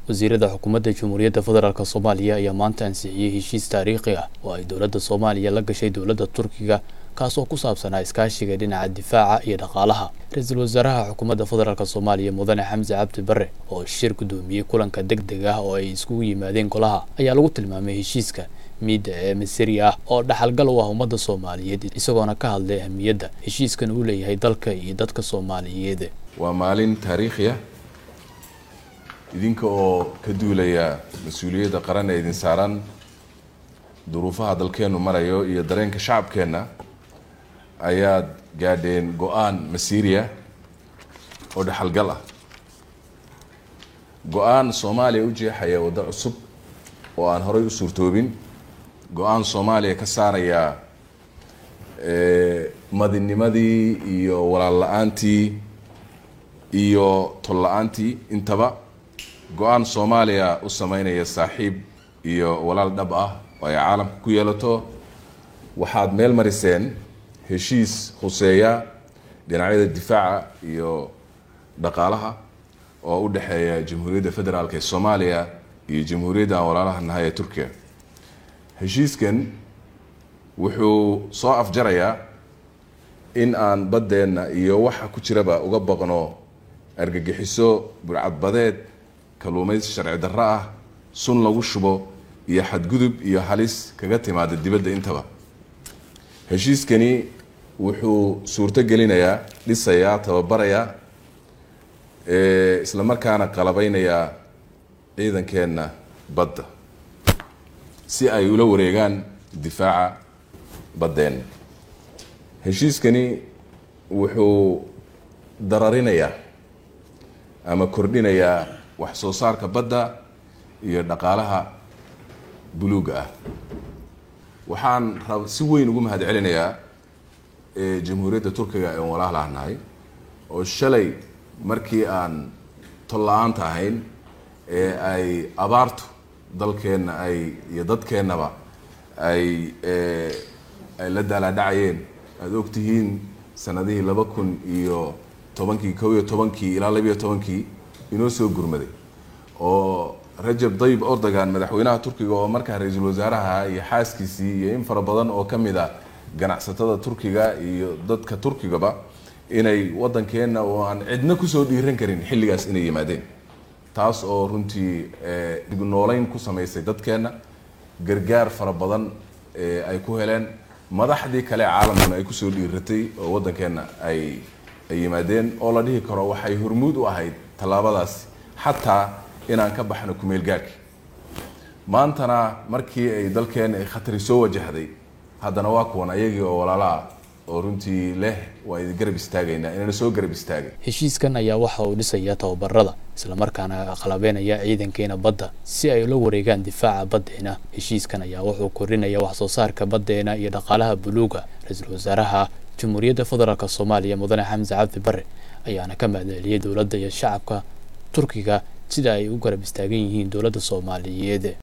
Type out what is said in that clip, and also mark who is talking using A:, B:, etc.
A: wasiirada xukuumadda jamhuuriyadda federaalk soomaaliya ayaa maanta ansixiyey heshiis taariikhi ah oo ay dowladda soomaaliya la gashay dowladda turkiga kaasoo ku saabsanaa iskaashiga dhinaca difaaca iyo dhaqaalaha ra-iisul wasaaraha xukuumadda federaalk soomaaliya mudane xamse cabdi bare oo shir guddoomiyey kulanka deg deg ah oo ay iskugu yimaadeen golaha ayaa lagu tilmaamay heshiiska miidda ee masiri ah oo dhaxalgal u ah ummadda soomaaliyeed isagoona ka hadlay ahmiyadda heshiiskan uu leeyahay dalka iyo dadka soomaaliyeed
B: waa maalin taariikhi ah idinka oo ka duulaya mas-uuliyadda qaran ee idin saaran duruufaha dalkeennu marayo iyo dareenka shacabkeenna ayaad gaadheen go-aan masiiriya oo dhexalgal ah go-aan soomaaliya u jeexaya waddo cusub oo aan horay u suurtoobin go-aan soomaaliya ka saaraya madinimadii iyo walaal la-aantii iyo tol la-aantii intaba go-aan soomaaliya u sameynaya saaxiib iyo walaal dhab ah oo ay caalamka ku yeelato waxaad meel mariseen heshiis khuseeya dhinacyada difaaca iyo dhaqaalaha oo u dhexeeya jamhuuriyadda federaalk ee soomaaliya iyo jamhuuriyadda aan walaalaha nahay ee turkiya heshiiskan wuxuu soo afjarayaa in aan baddeenna iyo waxa ku jiraba uga baqno argagixiso burcadbadeed kalluumaysi sharci darro ah sun lagu shubo iyo xadgudub iyo halis kaga timaada dibadda intaba heshiiskani wuxuu suurto gelinayaa dhisayaa tababarayaa isla markaana qalabeynayaa ciidankeenna badda si ay ula wareegaan difaaca baddeenna heshiiskani wuxuu dararinayaa ama kordhinayaa wax soo saarka badda iyo dhaqaalaha buluugga ah waxaan rab si weyn ugu mahad celinayaa jamhuuriyadda turkiga ee walaalaha nahay oo shalay markii aan tol la-aanta ahayn ee ay abaartu dalkeenna ay iyo dadkeennaba ay ay la daalaadhacayeen aada ogtihiin sanadihii laba kun iyo tobankii kow iyo tobankii ilaa labiyo tobankii inoo soo gurmaday oo rajab dayib ordogan madaxweynaha turkiga oo markaa ra-iisul wasaaraha iyo xaaskiisii iyo in fara badan oo ka mid a ganacsatada turkiga iyo dadka turkigaba inay waddankeenna oo aan cidna kusoo dhiiran karin xilligaas inay yimaadeen taas oo runtii dib nooleyn ku samaysay dadkeenna gargaar fara badan ay ku heleen madaxdii kale caalamkuna ay kusoo dhiiratay oo waddankeenna ay ay yimaadeen oo la dhihi karo waxay hormuud u ahayd tallaabadaasi xataa inaan ka baxno kumeel gaarhki maantana markii ay dalkeenna ay khatari soo wajahday haddana waa kuwan ayagii oo walaalaha oo runtii leh waa idin garab istaagaynaa inana soo garab istaagay
A: heshiiskan ayaa waxa uu dhisayaa tababarada islamarkaana qalabeynaya ciidankeena badda si ay ula wareegaan difaaca baddeena heshiiskan ayaa wuxuu kordhinaya wax soo saarka baddeena iyo dhaqaalaha buluuga ra-iisul wasaaraha jamhuuriyadda federaalk soomaaliya mudane xamse cabdi bare ayaana ka mahadceliyey dowladda iyo shacabka turkiga sida ay u garab istaagan yihiin dowladda soomaaliyeed